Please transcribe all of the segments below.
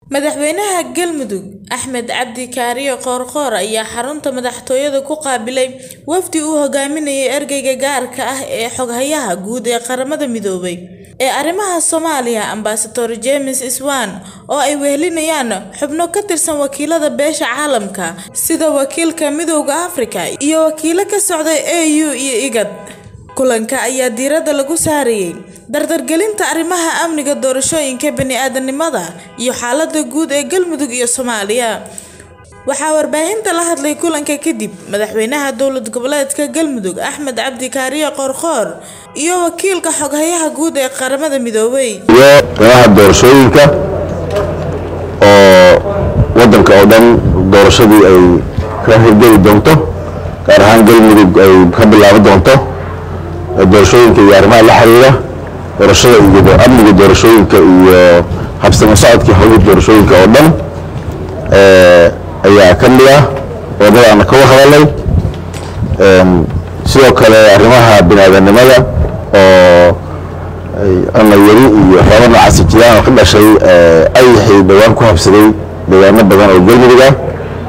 Madaxweynaha Galmudug Axmed Cabdi Kaariyo Qoorqoor ayaa xarunta madaxtooyada ku qaabilay wafdi uu hogaaminayay ergeyga gaarka ah ee xoghayaha guud ee qaramada midoobay ee arrimaha Soomaaliya Ambassador James Iswan oo ay wehelinayaan xubno ka tirsan wakiilada beesha caalamka sida wakiilka Midowga Afrika iyo wakiilo ka socday AU iyo IGAD. Kulanka ayaa diiradda lagu saarayay dardargelinta arrimaha amniga doorashooyinka bini'aadantinimada iyo xaaladda guud ee Galmudug iyo Soomaaliya. Waxaa warbaahinta la hadlay kulanka kadib madaxweynaha dowlad goboleedka Galmudug Axmed Cabdi Kaariyo Qoorqoor iyo wakiilka xoghayaha guud ee qaramada midoobay. iyo arrimaha doorashooyinka oo wadanka oo dhan doorashadii ay ka hirgeli doonto gaar ahaan galmudug ay ka bilaaban doonto doorashooyinka iyo arrimaha la xiriira doorashada iyo amniga doorashooyinka iyo habsamo socodkii howlihii doorashooyinka oo dhan ayaa ka mid ah wadadaana kaga hadalay sidoo kale arrimaha biniaadanimada oo ana yari iyo waxyaaba noocaasi jiraan oo ka dhashay ayaxii dhowaan ku habsaday deegaano badan oo galmudug ah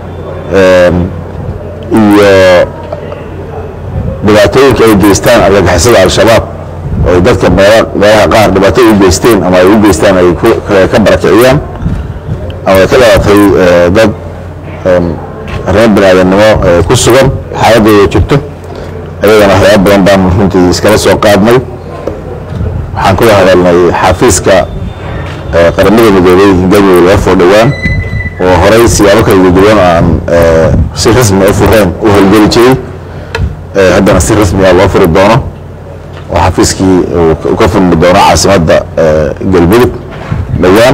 iyo dhibaatooyinka ay geystaan argagixisada al-shabaab oo ay dadka meelaha qaar dhibaato u geysteen ama ay u geystaan ay ka barakiciyaan ama ay ka dhalatay dad arrimo biniaadanimo ku sugan xaaladooda jirto ayagana waxyaaba badan baan runtii iskala soo qaadnay waxaan kula hadalnay xafiiska qaramada midoobay galmudug laga foo dhowaan oo horey siyaabo kala duwan aan si rasmi u fureen u howlgeli jiray haddana si rasmiga loo furi doono oo xafiiskii uu ka furmi doono caasimadda galmudug dhowaan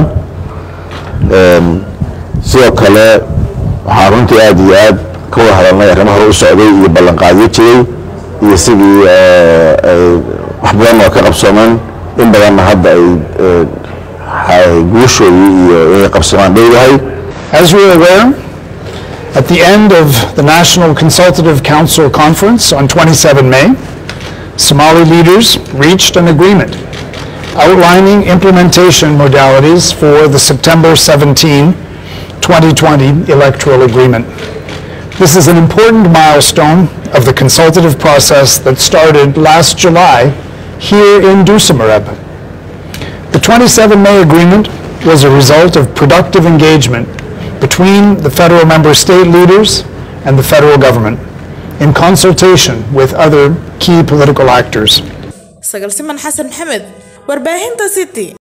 sidoo kale waxaan runtii aada iyo aad ka wada hadalnay arrimo hore u socday iyo ballanqaadyo jiray iyo sidii wax badan oo ka qabsoomeen in badanna hadda ay guushoodii iyo inay qabsoomaan dhowdahay As you are aware, at the end of the National Consultative Council Conference on 27 May, Somali leaders reached an agreement outlining implementation modalities for the September 17, 2020 electoral agreement. This is an important milestone of the consultative process that started last July here in Dusamareb. The 27 May agreement was a result of productive engagement between the federal member state leaders and the federal government in consultation with other key political actors. Sagal Siman Xasan Maxamed, warbaahinta City.